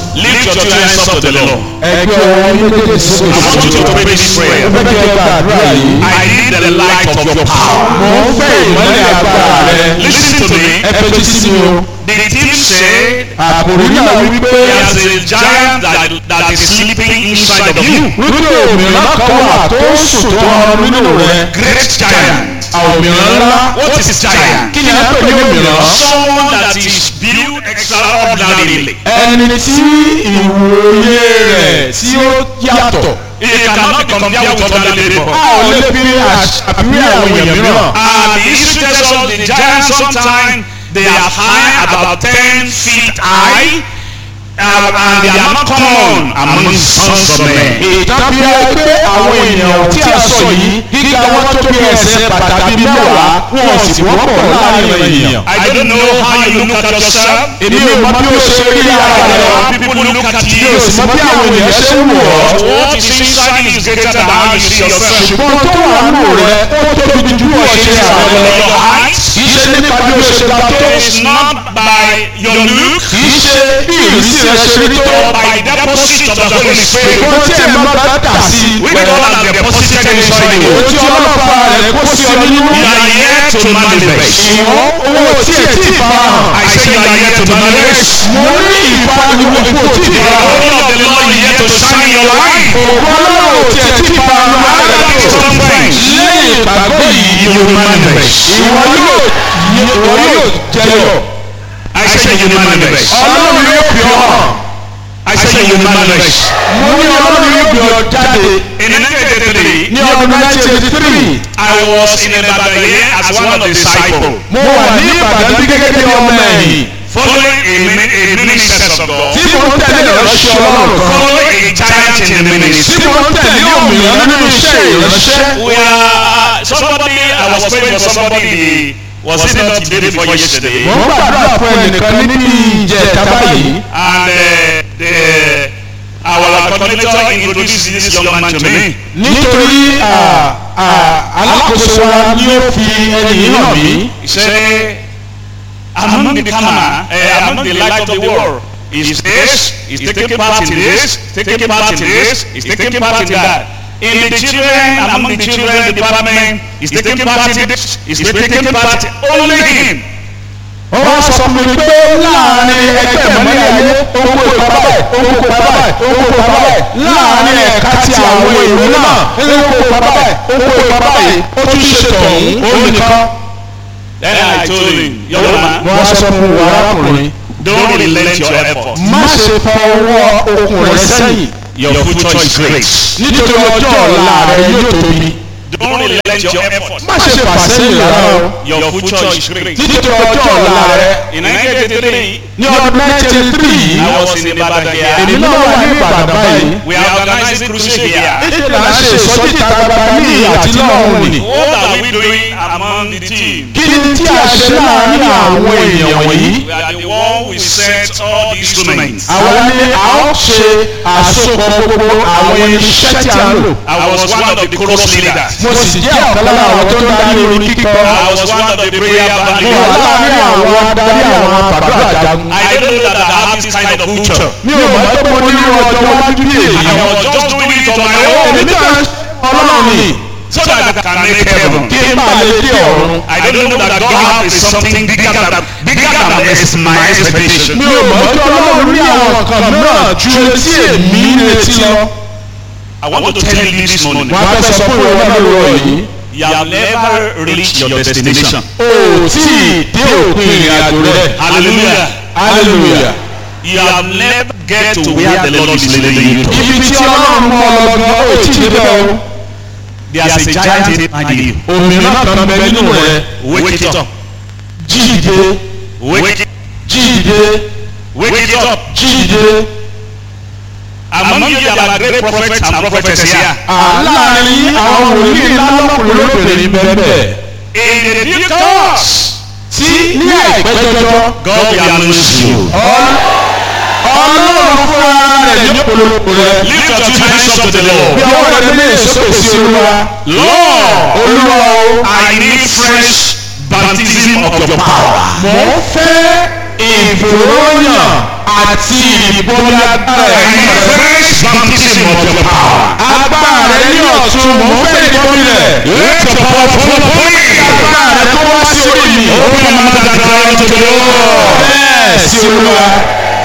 Lift your two hands up to the Lord. ẹgbẹ́ ọwọ́ méjèèjì sókè I want you to pray this prayer. Mo fẹ́ kí ẹ gbàdúrà yìí. I need the light of your power. Mo ń fẹ́ ìmọ́lẹ̀ agbára rẹ. Listen to me. Ẹ fetí sí mi o. The thief said Àkòrí náà wípé there's a giant that, that is sleeping inside of you. wípé òmìnira kan wà tó ń sùn tó ọrùn nínú rẹ. Great giant. Òmìnira ńlá. What is giant? Kí ni a pè ní òmìnira? Someone that is built extraordinarily. Ẹni tí ìwòye rẹ̀ tí ó yàtọ̀. It cannot be compared with other people. A ò lè fi àfiwé àwọn èèyàn mìíràn. And the history tells us the giants sometimes they are high about ten feet high uh, and they are not common among sons of men. Ìtàbí ẹgbẹ́ àwọn èèyàn tí a sọ yìí gíga wọn tó bí ẹsẹ̀ bàtà bíi mẹ́wàá wọn ò sì wọ́pọ̀ láàrin ènìyàn. I don't know how you look at yourself. Èmi ò mọ bí ó ṣe rí ara rẹ̀. People look at Mi ò you. sì mọ bí àwọn èèyàn ṣe ń wọ̀ ọ́. What is inside is greater than how you see yourself. Ṣùgbọ́n tó wà nù rẹ̀ ó tóbi ju bí wọ́n ṣe rí ara rẹ̀ lọ. Your height Kì í ṣe nípa bí ó ṣe ga tó. is not by your look Kì í ṣe bí ìrísí rẹ̀ ṣe rí tó. or by deposit of the Holy Spirit. Ṣùgbọ́n tí ẹ̀ máa bá dà sí i. Which God has deposited inside you. Òun tí ọlọ́pàá rẹ̀ kó sí ọ nínú. You are here to manifest. Ìwọ́n owó tí ẹ̀ tí ì fa hàn. I say you are here to manifest. Mo ní ìfaniwò kò tí ì The fa hàn. glory of the Lord is here to shine in your life. Ògùn ọlọ́run tí ẹ̀ tí ì fa hàn. After this conference, Lẹ́yìn ìgbàgbọ́ yìí, you will manifest. ìwọ yóò ìwọ yóò jẹyọ. I say you will manifest. Ọlọ́run yóò fi ọ hàn. I say you will manifest. Mo ní ọlọ́run yóò fi ọ jáde. In 1983, Ní ọdún 1983, I was in Ibadan here as one of the disciples. mo wà ní Ìbàdàn bí gẹ́gẹ́ bí ọmọ ẹ̀yìn. Following a, min- a minister of God. Tí mo ń tẹ̀lé ìránṣẹ́ ọlọ́run kan. Following a giant in the Tí ministry. mo ń tẹ̀lé òmìnira nínú iṣẹ́ ìránṣẹ́. We are somebody. I was praying for somebody. Was it not the day before yesterday? Mo ń gbàdúrà fún ẹnìkan níbi ìjẹta báyìí. And uh, the our coordinator introduced this young man to me. Nítorí à, à, alákòóso wa ni ó fi ẹni yìí hàn mí. He said, among the camera, uh, among the light of the world, is this, is taking part in this, taking part in this, is taking part in that. In the children, among the children department, is taking part in this, is taking part only him. Wọ́n wá sọ fún mi pé láàrin ẹgbẹ́ ìmọ̀lẹ́ ayé owó ìpa báyìí, owó ìpa báyìí, owó ìpa báyìí. Láàrin ẹ̀ka ti àwọn èrò náà, owó ìpa báyìí, owó ìpa báyìí. Ó tún ṣe tọ̀hún, ó nìkan. Then I told him, young man, Mo wá sọ fún wa arákùnrin. don't relent your effort. Má ṣe fa ọwọ́ okùn rẹ sẹ́yìn. Your future is great. Nítorí ọjọ́ ọ̀la rẹ yóò tóbi. Don't relent your effort. Má ṣe fà sẹ́yìn rárá o. Your future is great. Nítorí ọjọ́ ọ̀la rẹ. In 1983, Ní ọdún 1983 yìí, I was in Ibadan èmi here. náà wà ní Ìbàdàn báyìí. We are organizing crusade here. Níṣẹ́ là ń ṣe ìsọjí ìta gbangba ní àti lọ́hùn ni. What are we doing among the team? Kí ni tí a ṣe láàárín àwọn èèyàn wọ̀nyí? We are the one who set all the instruments. Àwọn ni a ó ṣe àsopọ̀ gbogbo àwọn irinṣẹ́ tí a ń lò. I was one of the chorus leaders. Mo sì jẹ́ ọ̀kan lára àwọn tó ń darí orin kíkọ. I was one of the prayer band Mo wà leaders. láàárín àwọn adarí àwọn àpàdé àjagun. I don't know that I have this kind of future. Mi ò mọ̀ pé mo ní irú ọjọ́ wájú bí èyí. I was just doing it on my Èmi own náà ọlọ́run ni so that I can make heaven. kí n bá lè dé ọ̀run. I don't know that God has something bigger than bigger than is my expectation. Mi ò mọ̀ pé ọlọ́run ní àwọn nǹkan mìíràn ju etí èmi ní etí lọ. I want to tell you this morning. Wọ́n á fẹ́ sọ fún ìwọ náà lórí yìí. You have never reached your destination. O ò tí ì dé òpin ìrìn àjò rẹ̀. Hallelujah. Hallelujah. You have never get to where the Lord is leading you to. Ibi tí ọlọ́run mú ọ lọ gan, ó tí ì débẹ̀ o. There's a giant inside you. Òmìnira kan bẹ nínú rẹ̀. Wake it up. Jíde, Wake it. jíde, Wake it up. jíde. Among you there are great prophets and prophetess here. Àláàrin àwọn wòlíì ńlá lọ́kùnrin lóbìnrin bẹ́ẹ̀ In the due course, tí ní àìpẹ́ jọjọ. God will announce you. Ọlọ́run fún ara rẹ̀ ní polówó rẹ̀. Lift your two hands up to the Lord. Bí ọwọ́ rẹ̀ lè sókè sí olúwa. Lord, Olúwa o. I need fresh baptism of your power. Mò ń fẹ́ ìfòròyàn àti ìbọnmi agbára and ẹ̀mí the rẹ̀. fresh baptism of your power. agbára rẹ̀ ní ọ̀tun mò ń fẹ́ ìbọnmi rẹ̀. Let your power fall upon me. agbára rẹ̀ kó wá sí orí mi. Open your mouth and cry unto the Lord. bẹ́ẹ̀ sí olúwa.